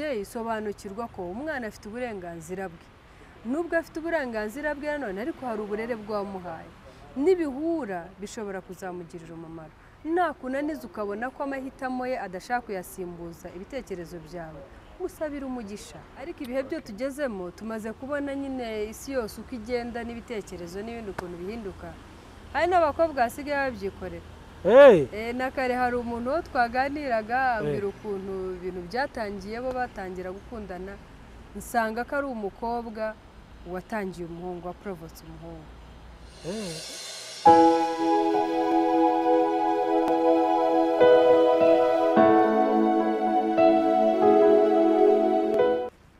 umubyeyi sobanukirwa ko umwana afite uburenganzira bwe nubwo afite uburenganzira bwe nanone ariko hari uburere bwamuhaye n'ibihura bishobora kuzamugirira umumaro nakunaniza ukabona ko amahitamo ye adashaka kuyasimbuza ibitekerezo byawe musabira umugisha ariko ibihe byo tugezemo tumaze kubona nyine isi yose uko igenda n'ibitekerezo n'ibindi ukuntu bihinduka hari n'abakobwa basigaye babyikorera Hey! Eh, na kare hari umuntu wo twaganiraga ambwira ukuntu ibintu byatangiye bo batangira gukundana nsanga ko ari umukobwa watangiye umuhungu waporobotse umuhungu Hey!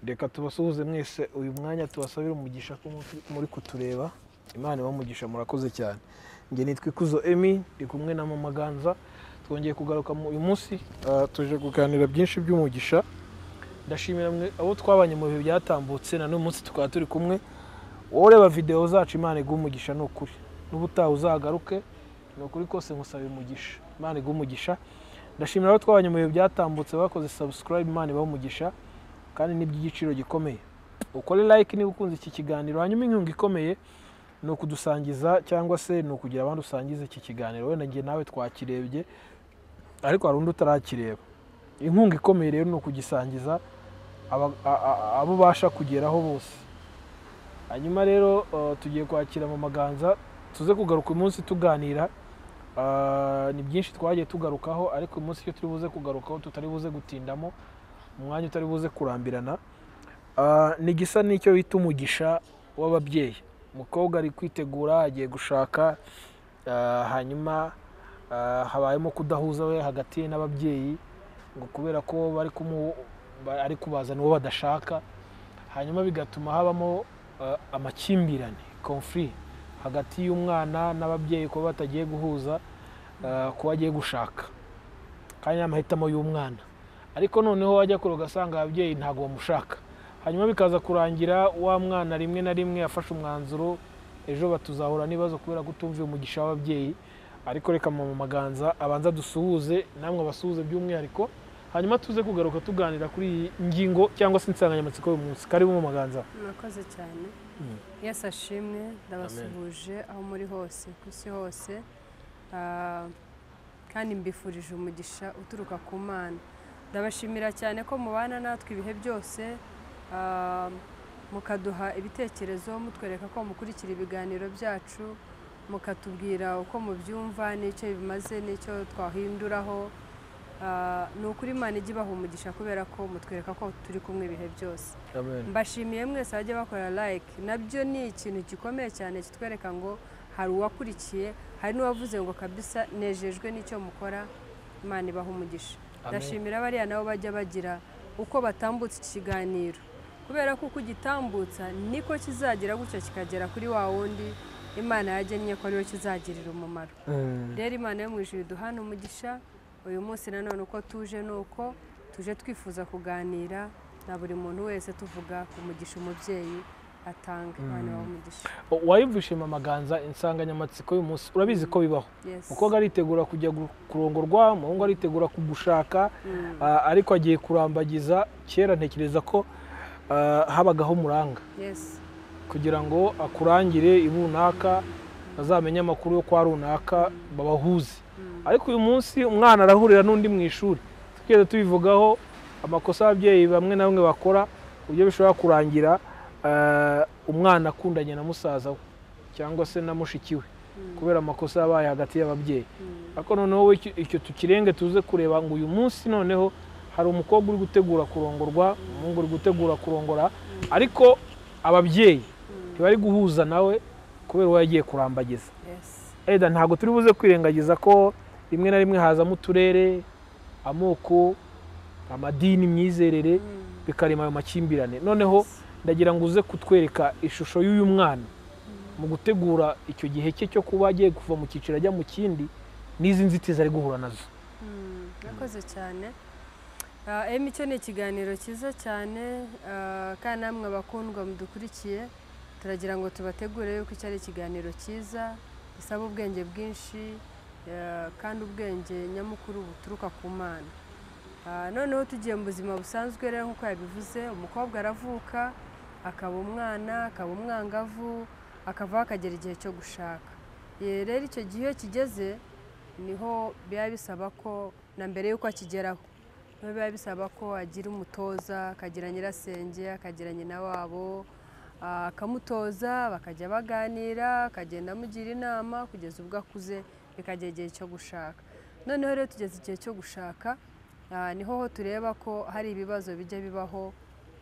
reka tubasuhuze mwese uyu mwanya tubasabire umugisha ko muri- muri kutureba imana ibamugisha murakoze cyane njye nitwa ikuzo emi ndi kumwe na mama ganza twongeye kugaruka mu uyu munsi ah, tuje kuganira byinshi by'umugisha ndashimira mwe abo twabanye mu bihe byatambutse na n'uyu munsi tukaba turi kumwe wowe ureba videwo zacu imana iguha umugisha ni ukuri n'ubutaha uzagaruke ni ukuri kose nkusaba umugisha imana iguha umugisha ndashimira abo twabanye mu bihe byatambutse bakoze subscribe imana ibaha umugisha kandi ni iby'igiciro gikomeye ukore like niba ukunze iki kiganiro hanyuma inkunga ikomeye ni ukudusangiza cyangwa se ni ukugira abandi usangiza iki kiganiro wenda njye nawe twakirebye ariko hari undi utarakireba inkunga ikomeye rero ni ukugisangiza aba- a- a- abo ubasha kugeraho bose hanyuma rero eh, tugiye kwakira mu maganza tuze kugaruka uyu munsi tuganira Ah, ni byinshi twagiye tugarukaho ariko uyu munsi iyo turi buze kugarukaho tutari buze gutindamo umwanya utari buze kurambirana Ah, ni gisa n'icyo bita umugisha w'ababyeyi umukobwa ari kwitegura agiye gushaka ah, hanyuma ah, habayemo kudahuza we hagati ye n'ababyeyi ngo kubera ko bari kumu ba- ari kubazana uwo badashaka hanyuma bigatuma habamo ah, amakimbirane conflit hagati y'umwana n'ababyeyi kuba batagiye guhuza ah, kuba agiye gushaka kandi ni amahitamo y'umwana ariko noneho wajya kure ugasanga ababyeyi ntabwo bamushaka hanyuma bikaza kurangira wa mwana rimwe na rimwe yafashe umwanzuro ejo batuzahura n'ibibazo kubera kutumvira umugisha w'ababyeyi ariko reka mu maganza abanza dusuhuze namwe abasuhuze by'umwihariko hanyuma tuze kugaruka tuganira kuri iyi ngingo cyangwa se insanganyamatsiko y'uyu munsi karibu mu maganza murakoze cyane Mm. yesu ashimwe ndabasuhuje aho muri hose ku isi hose Ah, kandi mbifurije umugisha uturuka ku mana ndabashimira cyane ko mubana natwe ibihe byose ah, mukaduha ibitekerezo mutwereka ko mukurikira ibiganiro byacu mukatubwira uko mubyumva n'icyo bimaze n'icyo twahinduraho Ah, ni ukuri imana ijya ibaha umugisha kubera ko mutwereka ko turi kumwe ibihe byose mbashimiye mwese bajya bakora like nabyo ni ikintu gikomeye cyane kitwereka ngo hari uwakurikiye hari n'uwavuze ngo kabisa nejejwe n'icyo mukora imana ibaha umugisha Amen. ndashimira bariya nabo bajya bagira uko batambutse iki kiganiro kubera ko uko ugitambutsa niko kizagera gutyo kikagera kuri wa wundi imana yagennye ko ariwe kizagirira umumaro Mm. rero imana yo mu ijuru duhana umugisha uyu munsi nanone uko tuje ni uko tuje twifuza kuganira na buri muntu wese tuvuga ku mugisha umubyeyi atanga imana ibaha umugisha wayumvishe mu maganza insanganyamatsiko y'uyu munsi urabizi ko bibaho Yes. umukobwa aritegura kujya gu- kurongorwa umuhungu aritegura kugushaka Mm. ah, ariko agiye kurambagiza kera ntekereza ko ah, habagaho umuranga Yes. kugira ngo akurangire i runaka azamenye amakuru yo kwa runaka babahuze Mm. ariko uyu munsi umwana arahurira n'undi mu ishuri tukigenda tubivugaho amakosa ababyeyi bamwe na bamwe bakora uburyo bishobora kurangira ah, umwana akundanye na musaza we cyangwa se na mushiki we Mm. kubera amakosa yabaye hagati y'ababyeyi Mm. ariko noneho we icyo- icyo tukirenge tuze kureba ngo uyu munsi noneho hari umukobwa uri gutegura kurongorwa umuhungu uri gutegura kurongora ariko ababyeyi ntibari guhuza nawe kubera uwo yagiye kurambagiza Yes. eda ntabwo turi buze kwirengagiza ko rimwe na rimwe hazamo uturere amoko amadini imyizerere Mm. bikarema ayo makimbirane noneho ndagira ngo uze kutwereka ishusho y'uyu mwana mu gutegura icyo gihe cye cyo kuba agiye kuva mu cyiciro ajya mu kindi n'izi nzitizi ari guhura nazo Mm, murakoze cyane Ah, emi cyo ni ikiganiro cyiza cyane ah, kandi namwe abakundwa mudukurikiye turagira ngo tubategure yuko icyo ari ikiganiro cyiza gisaba ubwenge bwinshi ah, kandi ubwenge nyamukuru buturuka ku mana Ah, noneho tugiye mu buzima busanzwe rero nk'uko yabivuze umukobwa aravuka akaba umwana akaba umwangavu akavaho akagera igihe cyo gushaka Eh, rero icyo gihe iyo kigeze niho biba bisaba ko na mbere y'uko akigeraho niho biba bisaba ko agira umutoza akagira nyirasenge akagira nyina wabo ah, akamutoza bakajya baganira akagenda amugira inama kugeza ubwo akuze bikagera igihe cyo gushaka noneho rero tugeze igihe cyo gushaka Ah, niho ho tureba ko hari ibibazo bijya bibaho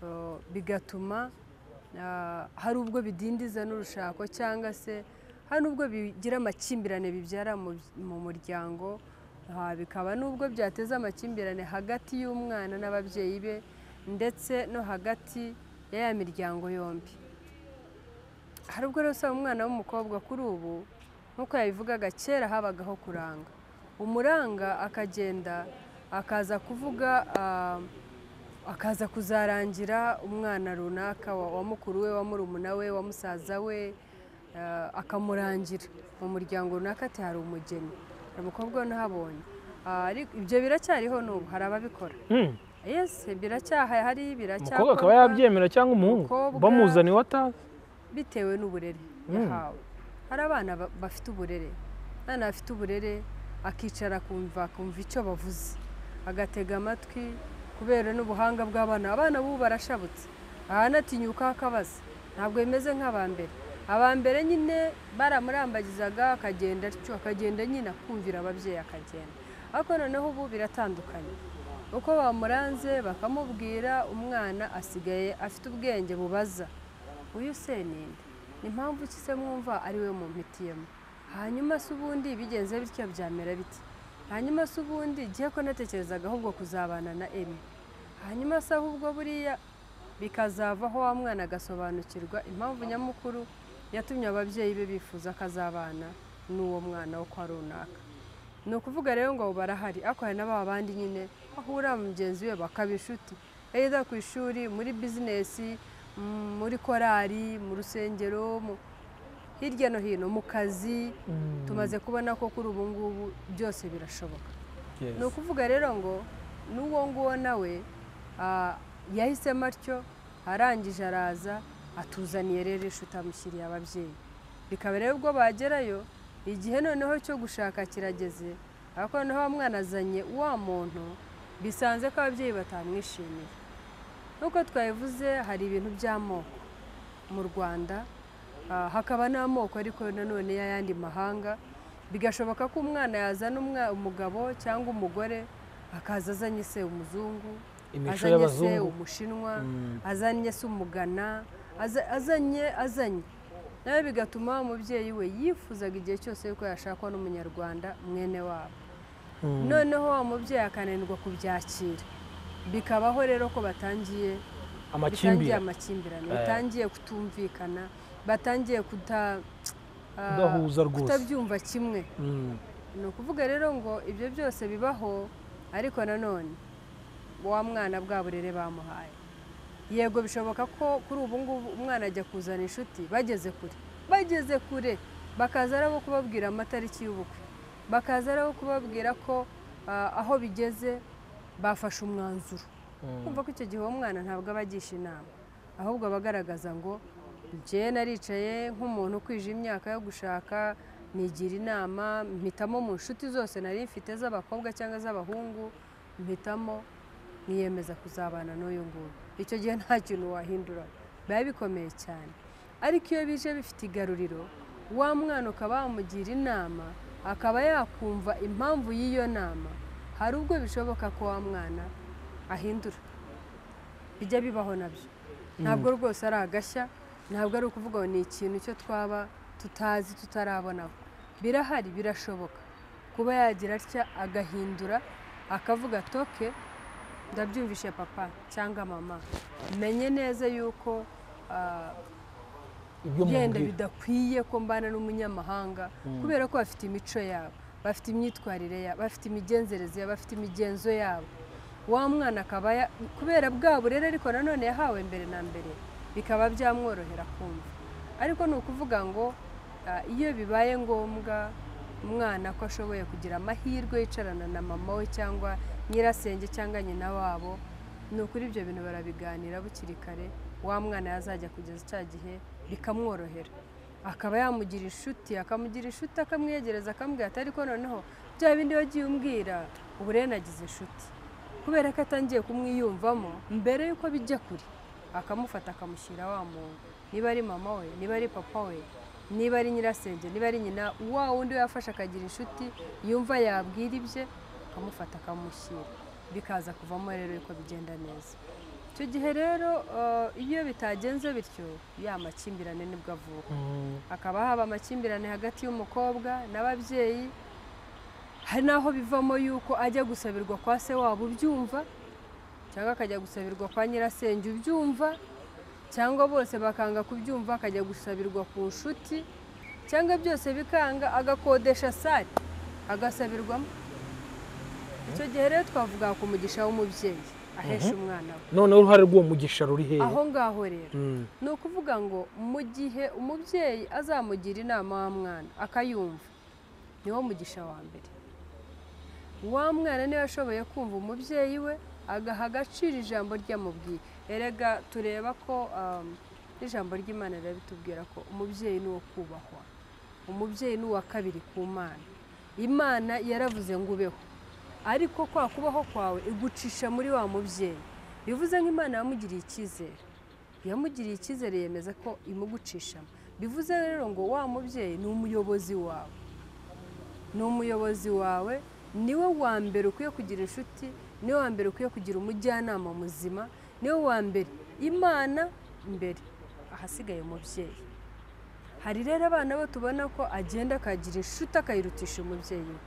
eh, bigatuma ah, hari ubwo bidindiza n'urushako cyangwa se hari n'ubwo bigira amakimbirane bibyara mu mu muryango Ah, bikaba n'ubwo byateza amakimbirane hagati y'umwana n'ababyeyi be ndetse no hagati ya ya miryango yombi hari ubwo rero usaba umwana w'umukobwa kuri ubu nk'uko yabivugaga kera habagaho kuranga umuranga akagenda akaza kuvuga ah, akaza kuzarangira umwana runaka wa wa mukuru we wa murumuna we wa musaza we ah, akamurangira mu muryango runaka ati hari umugeni hari umukobwa nahabonye ibyo biracyariho n'ubu hari ababikora Mm. yesi biracyahari biracyakorwa umukobwa akaba yabyemera cyangwa umuhungu Umukobwa- bamuzaniye atazi bitewe n'uburere yahawe hari abana ba- bafite uburere abana bafite uburere akicara akumva akumva icyo bavuze agatega amatwi kubera n'ubuhanga bw'abana abana b'ubu barashabutse ahanatinyuka akabaza ntabwo bimeze nk'aba mbere aba mbere nyine baramurambagizaga akagenda atyo akagenda nyine akumvira ababyeyi akagenda ariko noneho ubu biratandukanye uko bamuranze bakamubwira umwana asigaye afite ubwenge bubaza uyu se ni nde ni mpamvu ki se mwumva ari we mumpitiyemo hanyuma se ubundi bigenze bityo byamera biti hanyuma se ubundi igihe ko natekerezaga ahubwo kuzabana na emi hanyuma se ahubwo buriya bikazavaho wa mwana agasobanukirwa impamvu nyamukuru yatumye ababyeyi be bifuza akazabana n'uwo mwana wo kwa runaka ni ukuvuga rero ngo abo barahari ariko hari na ba bandi nyine bahura mugenzi we bakaba inshuti either ku ishuri muri bizinesi mm, muri korari mu rusengero mu- hirya no hino mu kazi tumaze kubona ko kuri ubu ngubu byose birashoboka Yes. ni ukuvuga rero ngo n'uwo nguwo nawe ah, yahisemo atyo arangije araza atuzaniye rero inshuti amushyiriye ababyeyi bikaba rero ubwo bagerayo igihe noneho cyo gushaka kirageze ariko noneho wa mwana azanye wa muntu bisanze ko ababyeyi batamwishimiye nk'uko twabivuze hari ibintu by'amoko mu rwanda ah, hakaba n'amoko ariko nanone y'ayandi mahanga bigashoboka ko umwana yazana umwa- umugabo cyangwa umugore akaza azanye se umuzungu imico azanye se y'abazungu umushinwa Mm. azanye se umugana aza- azanye azanye nawe bigatuma wa mubyeyi we yifuzaga igihe cyose yuko yashakwa n'umunyarwanda mwene wabo Mm. noneho wa mubyeyi akananirwa kubyakira bikabaho rero ko batangiye bitangiye amakimbirane amakimbirane Eh. batangiye kutumvikana batangiye kuta ah, kudahuza rwose kutabyumva kimwe Mm. ni ukuvuga rero ngo ibyo byose bibaho ariko nanone wa mwana bwa burere bamuhaye yego bishoboka ko kuri ubu ngubu umwana ajya kuzana inshuti bageze kure bageze kure bakaza ari abo kubabwira amatariki y'ubukwe bakaza ari abo kubabwira ko ah, aho bigeze bafashe umwanzuro Mm. kumva ko icyo gihe uwo mwana ntabwo aba agisha inama ahubwo aba agaragaza ngo njye naricaye nk'umuntu ukwije imyaka yo gushaka nigira inama mpitamo mu nshuti zose nari mfite z'abakobwa cyangwa z'abahungu mpitamo niyemeza kuzabana n'uyu nguyu icyo gihe nta kintu wahindura biba bikomeye cyane ariko iyo bije bifite igaruriro wa mwana ukaba wamugira inama akaba yakumva impamvu y'iyo nama hari ubwo bishoboka ko wa mwana ahindura bijya bibaho nabyo ntabwo rwose ari agashya ntabwo ari ukuvuga ngo ni ikintu cyo twaba tutazi tutarabonaho birahari birashoboka kuba yagira atya agahindura akavuga toke ndabyumvishe papa cyangwa mama menye neza yuko ah, ibyo byenda mubwira bidakwiye ko mbana n'umunyamahanga kubera ko bafite imico yabo bafite imyitwarire yabo bafite imigenzereze yabo bafite imigenzo yabo wa mwana akaba ya- kubera bwa burere ariko nanone yahawe mbere na mbere bikaba byamworohera kumva ariko ni ukuvuga ngo ah, iyo bibaye ngombwa umwana ko ashoboye kugira amahirwe yicarana na mama we cyangwa nyirasenge cyangwa nyina wabo ni ukuri ibyo bintu barabiganira bukiri kare wa mwana yazajya kugeza icya gihe bikamworohera akaba yamugira inshuti akamugira inshuti akamwegereza akamubwira ati ariko noneho bya bindi wagiye umbwira ubu rero nagize inshuti kubera ko atangiye kumwiyumvamo mbere y'uko bijya kure akamufata akamushyira wa muntu niba ari mama we niba ari papa we niba ari nyirasenge niba ari nyina wa wundi we yafashe akagira inshuti yumva yabwira ibye akamufata akamushyira bikaza kuvamo rero yuko bigenda neza icyo gihe rero eh, iyo bitagenze bityo ya makimbirane nibwo avuka hakaba haba amakimbirane hagati y'umukobwa n'ababyeyi hari n'aho bivamo yuko ajya gusabirwa kwa se wabo ubyumva cyangwa akajya gusabirwa kwa nyirasenge ubyumva cyangwa bose bakanga kubyumva akajya gusabirwa ku nshuti cyangwa byose bikanga agakodesha sare agasabirwamo icyo gihe rero twavuga ku mugisha w'umubyeyi ahesha umwana we noneho uruhare rw'uwo mugisha ruri hehe aho ngaho rero Mm. ni ukuvuga ngo mu gihe umubyeyi azamugira inama wa mwana akayumva niwo mugisha wa mbere wa mwana niwe ashoboye kumva umubyeyi we agaha agaciro ijambo ryamubwiye erega tureba ko um, n'ijambo ry'imana riba ritubwira ko umubyeyi ni uwo kubahwa umubyeyi ni uwa kabiri ku mana imana yaravuze ngo ubeho ariko kwa kubaho kwawe igucisha muri wa mubyeyi bivuze ngo imana yamugiriye icyizere yamugiriye icyizere yemeza ko imugucishamo bivuze rero ngo wa mubyeyi ni umuyobozi wawe ni umuyobozi wawe niwe wa mbere ukwiye kugira inshuti niwe wa mbere ukwiye kugira umujyanama muzima niwe wa mbere imana mbere ahasigaye umubyeyi hari rero abana bo tubona ko agenda akagira inshuti akayirutisha umubyeyi we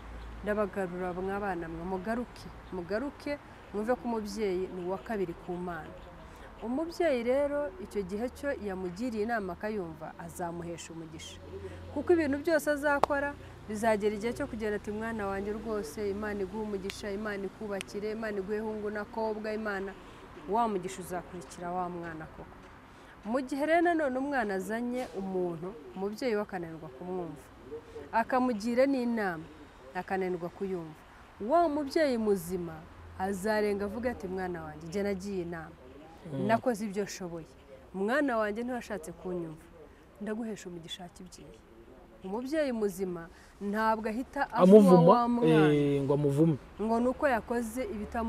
ndabagarura mwabana mwe mugaruke mugaruke mwumve ko umubyeyi ni uwa kabiri ku mana umubyeyi rero icyo gihe cyo yamugiriye inama akayumva azamuhesha umugisha kuko ibintu byose azakora bizagera igihe cyo kugira ati mwana wanjye rwose imana iguhe umugisha imana ikubakire imana iguhe hungu n'akobwa imana wa mugisha uzakurikira wa mwana koko mu gihe rero nanone umwana azanye umuntu umubyeyi we akananirwa kumwumva akamugira n'inama akananirwa kuyumva wa mubyeyi muzima azarenga avuga ati mwana wanjye njye nagiye inama nakoze ibyo nshoboye mwana wanjye ntiwashatse kunyumva ndaguhesha umugisha kibyeyi umubyeyi muzima ntabwo ahita avuga amuvuma wa mwana eh, ngo amuvume ngo ni uko yakoze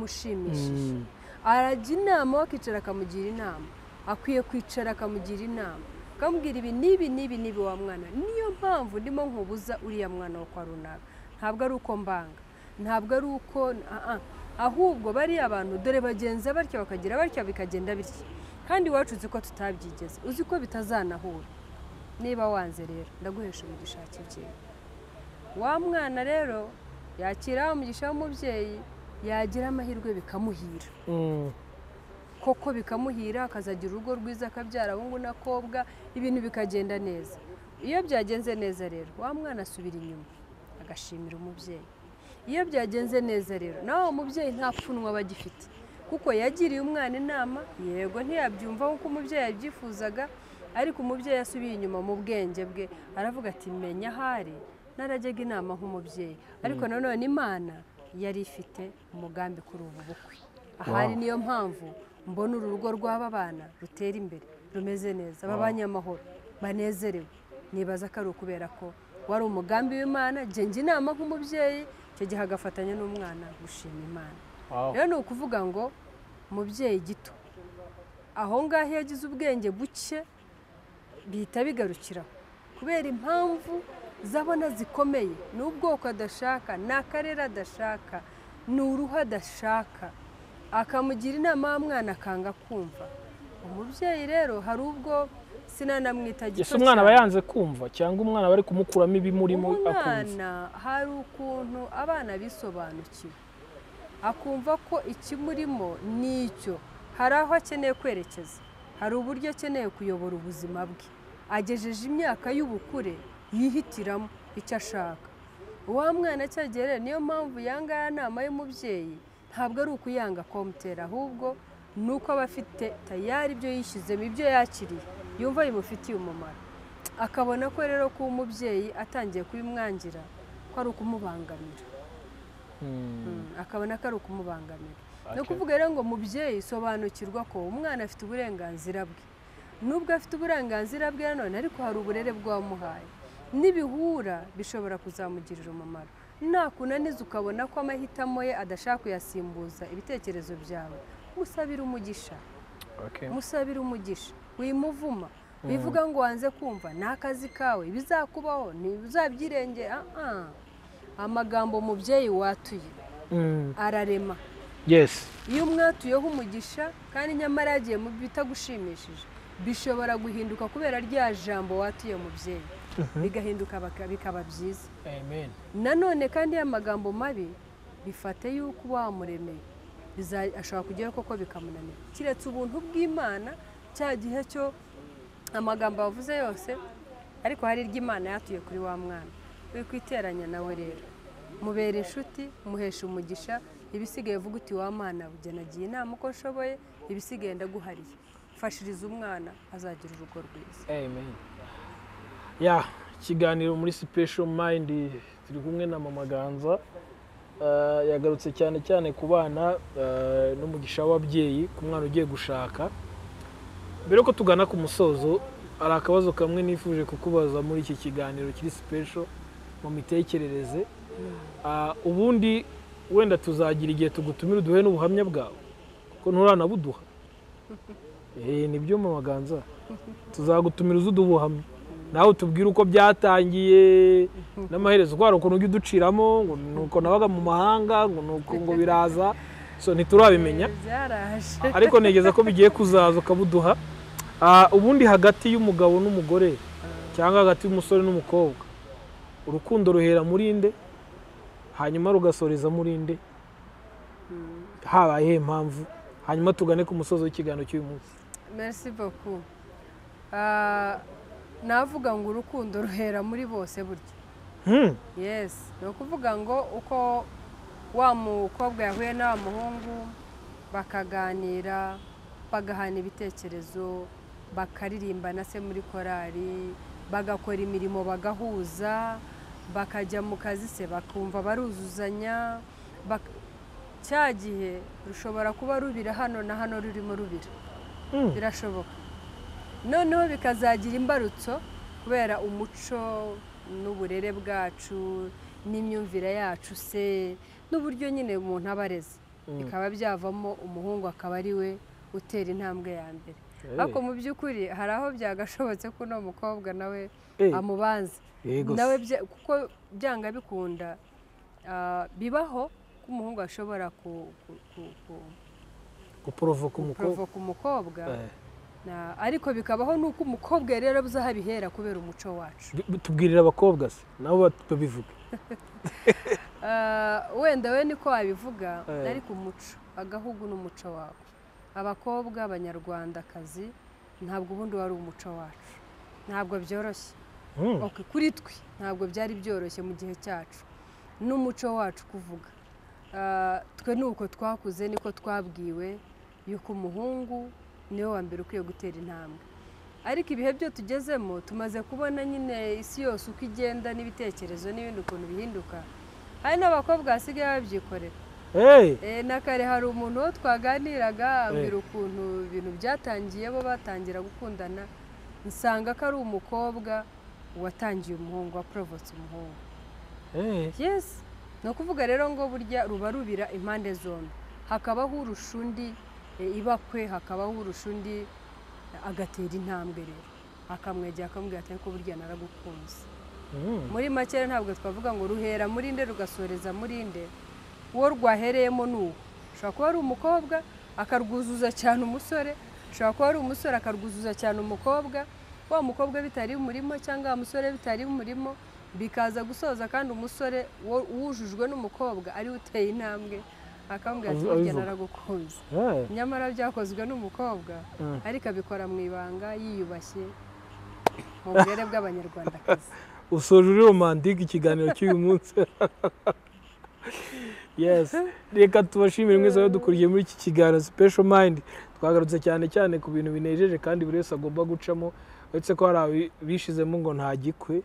ibitamushimishije Mm. arajya inama we akicara akamugira inama akwiye kwicara akamugira inama akamubwira ibi n'ibi n'ibi n'ibi wa mwana niyo mpamvu ndimo nkubuza uriya mwana wo kwa runaka ntabwo ari uko mbanga ntabwo ari uko ah, ah. ahubwo bariya abantu dore bagenza batya bakagira batya bikagenda bitya kandi iwacu uzi ko tutabyigeze uzi ko bitazanahura niba wanze rero ndaguhesha umugisha kibyeyi wa mwana rero yakira umugisha w'umubyeyi yagira amahirwe bikamuhira Mm. koko bikamuhira akazagira urugo rwiza akabyara abahungu n'akobwa ibintu bikagenda neza iyo byagenze neza rero wa mwana asubira inyuma agashimira umubyeyi iyo byagenze neza rero nawe wa mubyeyi nta pfunwe aba agifite kuko yagiriye umwana inama yego ntiyabyumva nk'uko umubyeyi yabyifuzaga ariko umubyeyi asubiye inyuma mu bwenge bwe aravuga ati menya ahari narajyaga inama nk'umubyeyi ariko nanone imana yari ifite umugambi kuri ubu bukwe ahari Wow. niyo mpamvu mbona uru rugo rw'aba bana rutera imbere rumeze neza babanye amahoro banezerewe nibaza ko ari ukubera ko wari umugambi w'imana genga inama nk'umubyeyi icyo gihe agafatanya n'umwana gushima imana Wow. rero ni ukuvuga ngo umubyeyi gito aho ngaho iyo agize ubwenge buke bihita bigarukiraho kubera impamvu zabona zikomeye ni ubwoko adashaka ni akarere adashaka ni uruhu adashaka akamugira inama y'umwana akanga kumva umubyeyi rero hari ubwo sinanamwita ese gito umwana aba cyane. yanze kumva cyangwa umwana bari kumukuramo ibimurimo akumva umwana hari ukuntu abana bisobanukiwe akumva ko ikimurimo ni icyo hari aho akeneye kwerekeza hari uburyo akeneye kuyobora ubuzima bwe agejeje imyaka y'ubukure yihitiramo icyo ashaka uwa mwana cyagere niyo mpamvu yangaya nama y'umubyeyi ntabwo ari ukuyanga komutera ahubwo ni uko aba afite tayari ibyo yishyizemo ibyo yakiriye yumva bimufitiye umumaro akabona ko rero kuba umubyeyi atangiye kubimwangira ko ari ukumubangamira Mm, akabona ko ari ukumubangamira ni Ake- ukuvuga rero ngo mubyeyi sobanukirwa ko umwana afite uburenganzira bwe nubwo afite uburenganzira bwe nanone ariko hari uburere bwamuhaye n'ibihura bishobora kuzamugirira umumaro nakunaniza ukabona ko amahitamo ye adashaka kuyasimbuza ibitekerezo byawe musabire umugisha ake. musabire umugisha wimuvuma wivuga ngo wanze kumva ni akazi kawe bizakubaho ntibizabyirengera amagambo mubyeyi watuye Mm, ararema yes iyo umwatuyeho umugisha kandi nyamara yagiye mu bitagushimishije bishobora guhinduka kubera rya jambo watuye mubyeyi bigahinduka baka- bikaba byiza amen nanone kandi ya magambo mabi bifate yuko wamuremeye biza- ashobora kugeraho koko bikamunanira keretse ubuntu bw'imana cya gihe cyo amagambo yavuze yose ariko hari iry'imana yatuye kuri wa mwana we kwiteranya nawe rero mubera inshuti muhesha umugisha ibisigaye vuga uti wa mwana bujya nagiye inama uko nshoboye ibisigaye ndaguhariye mfashiriza umwana azagira urugo rwiza amen ya ikiganiro muri special mind turi kumwe na mama ganza Eh, yagarutse cyane cyane ku bana eh, n'umugisha w'ababyeyi ku mwana ugiye gushaka mbere yuko tugana ku musozo hari akabazo kamwe nifuje kukubaza muri iki kiganiro kiri special mu mitekerereze Ah, ubundi wenda tuzagira igihe tugutumira uduhe n'ubuhamya bwawe kuko nturanabuduha Eh, ni byo mama ganza tuzagutumira uzi ubuhamya nawe tubwire uko byatangiye n'amaherezo ko hari ukuntu ujya uduciramo ngo ni uko nabaga mu mahanga ngo ni uko ngo biraza so ntiturabimenya byaraje ariko ntegeza ko bigiye kuzaza ukabuduha Ah, ubundi hagati y'umugabo n'umugore cyangwa hagati y'umusore n'umukobwa urukundo ruhera muri inde hanyuma rugasoreza muri inde habaye iyihe mpamvu hanyuma tugane ku musozi w'ikiganiro cy'uyu munsi merci beaucoup Ah, navuga ngo urukundo ruhera muri bose burya Hmm, yes ni ukuvuga ngo uko wa mukobwa yahuye na wa muhungu bakaganira bagahana ibitekerezo bakaririmba na se muri korari bagakora imirimo bagahuza bakajya mu kazi se bakumva baruzuzanya bak- cya gihe rushobora kuba rubira hano na hano rurimo rubira hmm. birashoboka noneho bikazagira imbarutso kubera umuco n'uburere bwacu n'imyumvire yacu se n'uburyo nyine umuntu aba areze bikaba byavamo umuhungu akaba ari we utera intambwe ya mbere ariko mu by'ukuri hari aho byagashobotse ko uno mukobwa nawe Eh, amubanza yego se. nawe bya- kuko byanga bikunda ah, bibaho ko umuhungu ashobora ku- ku- ku- ku- guporovoka umukobwa guporovoka umukobwa Eh, Na- ariko bikabaho nuko umukobwa yari yarabuze aho abihera kubera umuco wacu bi- tubwirira abakobwa se nabo bat- babivuga Ah, wenda we niko wabivuga Eh. ariko umuco agahugu n'umuco wawe abakobwa abanyarwandakazi ntabwo ubundi wari umuco wacu ntabwo byoroshye Hmm, Ok, kuri twe ntabwo byari byoroshye mu gihe cyacu n'umuco wacu kuvuga Ah, twe ni uko twakuze niko twabwiwe yuko umuhungu niwe wa mbere ukwiye gutera intambwe ariko ibihe byo tugezemo tumaze kubona nyine isi yose uko igenda n'ibitekerezo n'ibindi ukuntu bihinduka hari n'abakobwa basigaye babyikorera hey, Eh, na kare hari umuntu wo twaganiraga ambwira ukuntu ibintu byatangiye bo batangira gukundana nsanga ko ari umukobwa watangiye umuhungu waporovotse umuhungu hey, yes ni ukuvuga rero ngo burya ruba rubira impande zombi hakabaho urusha undi eh, ibakwe hakabaho urusha undi eh, agatera intambwe rero akamwegera akamubwira ati ariko burya naragukunze hmm, muri make rero ntabwo twavuga ngo ruhera muri nde rugasoreza muri nde uwo rwahereyemo ni uwo ushobora kuba ari umukobwa akarwuzuza cyane umusore ushobora kuba ari umusore akarwuzuza cyane umukobwa wa mukobwa bitari umurimo cyangwa wa musore bitari umurimo bikaza gusoza kandi umusore wo- wujujwe n'umukobwa ariwe uteye intambwe akamubwira ati Abivuga. burya naragukunze hey, nyamara byakozwe n'umukobwa Mm. ariko abikora mu ibanga yiyubashye mu burere bw'abanyarwandakazi usoje uri romantike ikiganiro cy'uyu munsi yes reka tubashimire mwese abadukuriye muri iki kiganiro special mind twagarutse cyane cyane ku bintu binejeje kandi buri wese agomba gucamo uretse ko hari abi- bishizemo ngo nta gikwe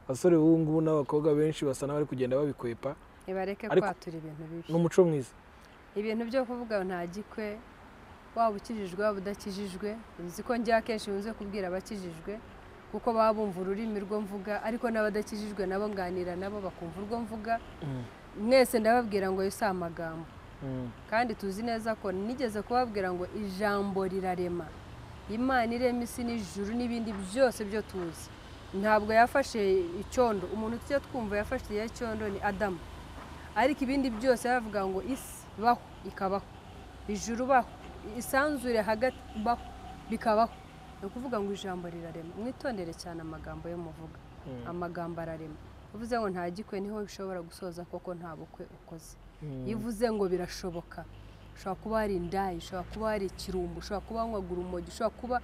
abasore b'ubu ngubu n'abakobwa benshi basa n'abari kugenda babikwepa ntibareke Ariko- kwatura ibintu bibi n'umuco mwiza ibintu byo kuvuga ngo nta gikwe waba ukijijwe waba udakijijwe uzi ko njya akenshi nkunze kubwira abakijijwe kuko baba bumva ururimi rwo mvuga ariko n'abadakijijwe nabo nganira nabo bakumva urwo mvuga Mm, mwese ndababwira ngo yo si amagambo mm, kandi tuzi neza ko nigeze kubabwira ngo ijambo rirarema imana irema isi n'ijuru n'ibindi byose byo tuzi ntabwo yafashe icyondo umuntu tujya twumva yafashe iya cyondo ni adamu ariko ibindi byose yaravuga ngo isi baho ikabaho ijuru baho isanzure hagati baho bikabaho ni ukuvuga ngo ijambo rirarema mwitondere cyane amagambo yo muvuga mm, amagambo ararema uvuze ngo nta gikwe niho ushobora gusoza koko nta bukwe ukoze mm. iyo uvuze ngo birashoboka ushobora kuba hari indayi ushobora kuba hari ikirumbu ushobora kuba wanywaga urumogi ushobora kuba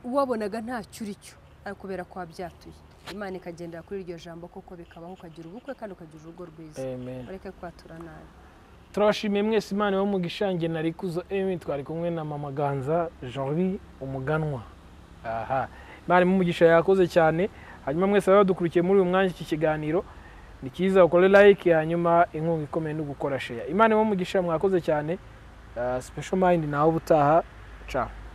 wabonaga ntacyo uri cyo ariko kubera ko wabyatuye imana ikagendera kuri iryo jambo koko bikabaho ukagira ubukwe kandi ukagira urugo rwiza Amen. bareke kwatura nabi turabashimiye mwese imana yo mu gishange na rikuzo emi twari kumwe na mama ganza jean umuganwa aha imana imumugisha yakoze cyane hanyuma mwese baba badukurikiye muri uyu mwanya iki kiganiro ni cyiza ukore like hanyuma inkunga ikomeye no gukora sheya imana imumugisha mwakoze cyane Ah, special mind nawe ubutaha ca